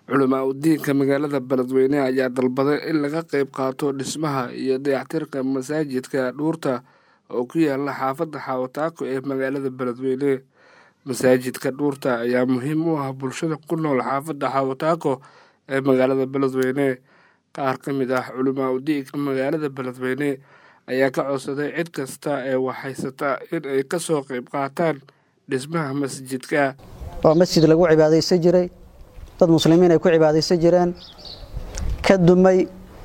culamaa udiinka magaalada beledweyne ayaa dalbaday in laga qeyb qaato dhismaha iyo dayactirka masaajidka dhuurta oo ku yaala xaafadda xawataako ee magaalada beledweyne masaajidka dhuurta ayaa muhiim u ah bulshada ku nool xaafadda xawataako ee magaalada beledweyne qaar ka mid ah culamaa udiinka magaalada beledweyne ayaa ka codsaday cid kasta ee waxhaysata in ay kasoo qeyb qaataan dhismaha masjidka oo masjid lagu cibaadaysan jiray dad muslimiin ay ku cibaadaysan jireen ka dumay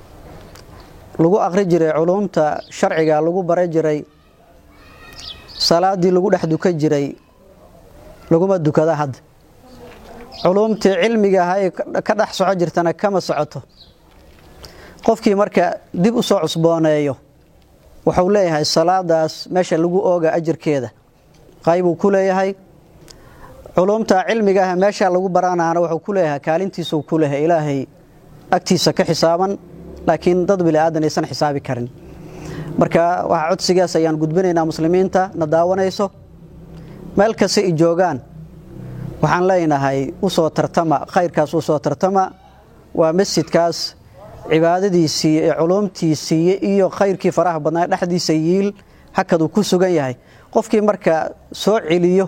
lagu aqri jiray culuumta sharciga lagu bara jiray salaadii lagu dhex dukan jiray laguma dukada hadda culuumtii cilmiga ahaa ee ka dhex soco jirtana kama socoto qofkii marka dib u soo cusbooneeyo wuxuu leeyahay salaadaas meesha lagu ooga ajirkeeda qaybuu ku leeyahay culuumta cilmiga ah meesha lagu baranaana wuxuu ku leeyahay kaalintiisuu ku leeyahay ilaahay agtiisa ka xisaaban laakiin dad bili-aadan aysan xisaabi karin marka waxaa codsigaas ayaan gudbinaynaa muslimiinta na daawanayso meel kasta i joogaan waxaan leenahay usoo tartama khayrkaas usoo tartama waa masjidkaas cibaadadiisii ee culuumtiisii iyo khayrkii faraha badnaa dhexdiisa yiil hakaduu ku sugan yahay qofkii marka soo celiyo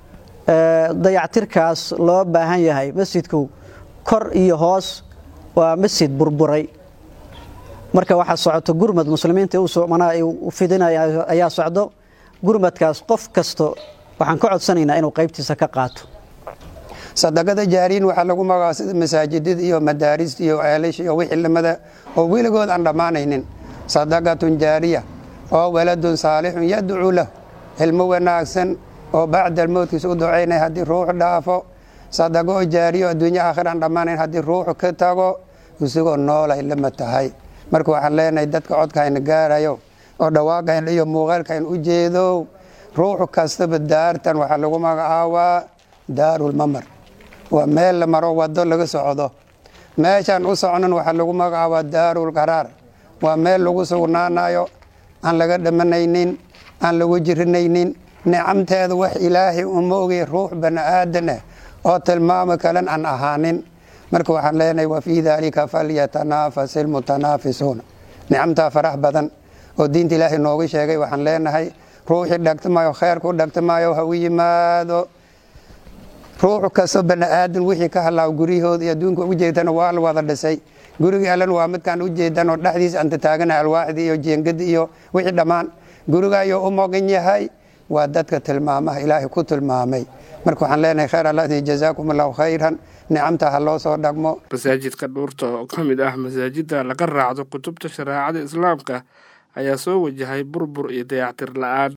dayactirkaas loo baahan yahay masjidku kor iyo hoos waa masjid burburay marka waxaa socoto gurmad muslimiinta u fidinaya ayaa socdo gurmadkaas qof kasto waxaan ka codsanaynaa inuu qaybtiisa ka qaato sadaqada jaariin waxaa lagu magaca sida masaajidada iyo madaarista iyo ceelasha iyo wixii lamada oo weligood aan dhammaanaynin sadaqatun jaariya oo waladun saalixun yadcuu lahu ilmo wanaagsan oo bacda almowtkiisa u ducaynay haddii ruuxu dhaafo sadaqo oo jaariyo adduunya aakhir aan dhammaanayn haddii ruuxu ka tago isagoo noolay lama tahay marka waxaan leenahay dadka codkayna gaarayo oo dhawaaqayn iyo muuqaalkayn u jeedo ruuxu kastaba daartan waxaa lagu magacaabaa daarulmamar waa meel la maro wado laga socdo meeshaan u socnan waxaa lagu magacaabaa daarul qaraar waa meel lagu sugnaanayo aan laga dhamanaynin aan lagu jirinaynin nicamteeda wax ilaahay uma ogay ruux bani aadan ah oo tilmaamo kalen aan ahaanin marka waxaan leenahay wa fii daalika falyatanaafas ilmutanaafisuuna nicamtaa farax badan oo diinta ilaahay noogu sheegay waxaan leenahay ruuxii dhagtamayo kheyrku dhagtamayo ha u yimaado ruuxu kastoo bani aadan wixii ka halaaw guryahooda iyo adduunka u jeedana waa la wada dhisay gurigii allan waa midkaan u jeedan oo dhexdiisa anta taagana alwaaxdii iyo jeengadi iyo wixii dhammaan guriga ayuu u mogan yahay waa dadka tilmaamaha ilaahay ku tilmaamay marka waxaan leenahay khayr allah jazaakum allahu khayran nicamta ha loo soo dhagmo masaajidka dhuurta oo ka mid ah masaajidda laga raacdo kutubta shareecada islaamka ayaa soo wajahay burbur iyo dayactir la-aan